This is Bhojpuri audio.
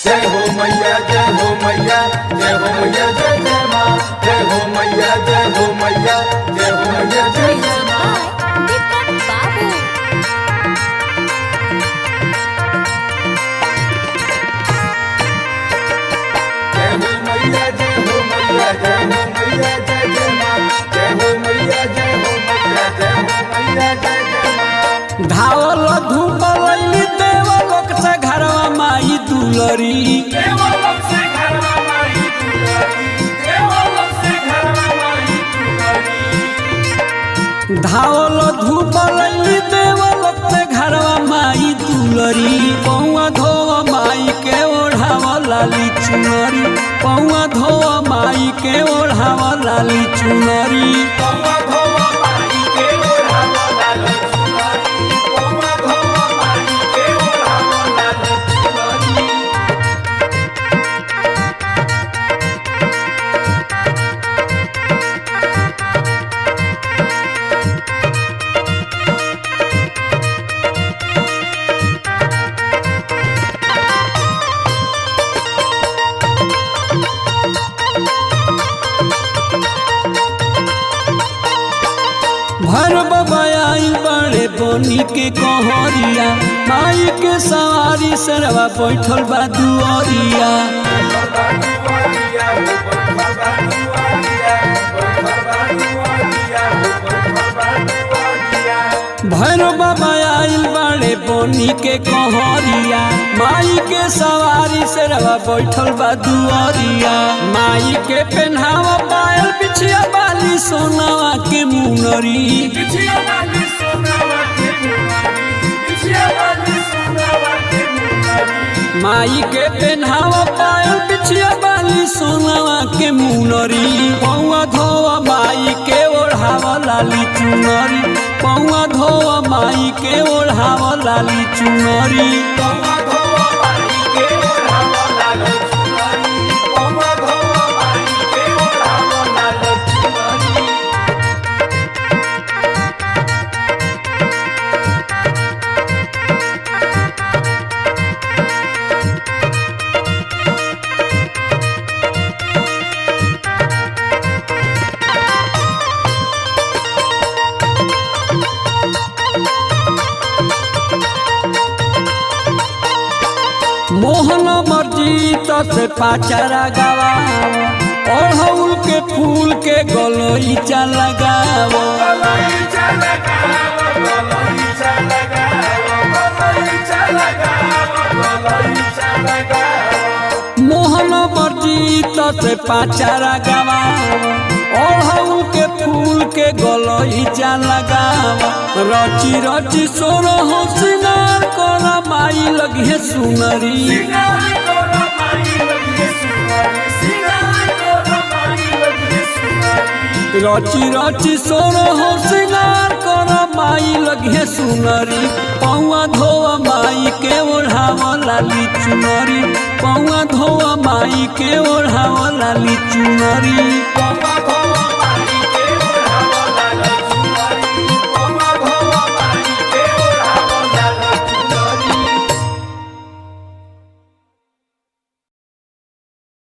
जय हो मैया जय हो मैया जय हो मैया जय जय माँ जय हो मैया जय हो मैया जय हो मैया जय जय माँ Deepak Babu. जय हो मैया जय हो मैया जय हो मैया जय जय माँ जय हो मैया जय हो मैया जय हो मैया जय जय माँ धावल धूप लैली देव लोक से घरवा माई दुलरी देवलोक से घरवा माई दुलारी देवलोक से घरवा माई दुलारी धावल धूप लैली देव लोक से घरवा माई दुलरी पौआ धोव माई के ओढ़ाव लाली चुनरी पौआ धोव माई के ओढ़ाव लाली चुनरी पौवा धोवा माई के ओढ़ावा लाल चुनरी पौवा धोवा माई के ओढ़ावा लाल चुनरी भर बबाई बड़े बनी के कहरिया माई के सवारी सरवा बैठल बा दुअरिया भर बबाई बड़े बनी के कहरिया माई के सवारी सरवा बैठल बा दुअरिया माई के पेन्हावा पायल बिछिया बाली सोनावा के मुनरी माई के पेन्हावा पायल बिछिया बाली सोनावा के मुनरी पौआ धोआ माई के ओढ़ावा लाली चुनरी पौआ धोआ माई के ओढ़ावा लाली चुनरी मोहन मर्जी से पाचारा गवा अड़हुल के फूल के गलोईचा लगावो मोहन मर्जी से पाचारा गवा अड़हुल के फूल के गलोईचा लगावो रची रची सोरो हो सिंगार कर माई लगे सुनरी रची रची सोरो हो सिंगार कर माई लगे सुनरी पौआ धोआ माई के ओढ़ाव लाली चुनरी पौआ धोआ माई के ओढ़ाव लाली चुनरी पौवा